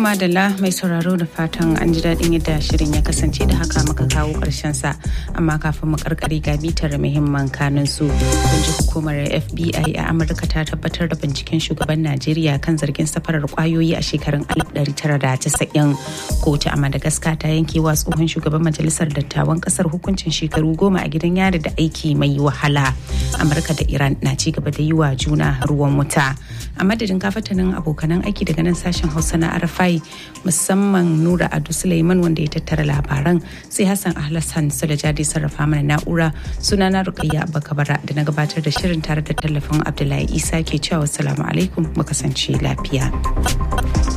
madalla mai sauraro da fatan an ji daɗin yadda shirin ya kasance da haka muka kawo ƙarshen sa amma kafin mu karkare ga bitar muhimman kanun su kun ji hukumar FBI a Amurka ta tabbatar da binciken shugaban Najeriya kan zargin safarar kwayoyi a shekarun 1990 kotu a Madagascar ta yanke wa tsohon shugaban majalisar dattawan kasar hukuncin shekaru goma a gidan yari da aiki mai wahala Amurka da Iran na ci gaba da yi wa juna ruwan wuta a madadin kafatanin abokanan aiki daga nan sashen Hausa na Arafai musamman Nura Adu Suleiman wanda ya tattara labaran sai Hassan Ahlassan Sulajadi sarrafa mana na'ura sunana Rukayya Bakabara da na gabatar da shirin tare da tallafin Abdullahi Isa ke cewa salamu alaikum mu kasance lafiya.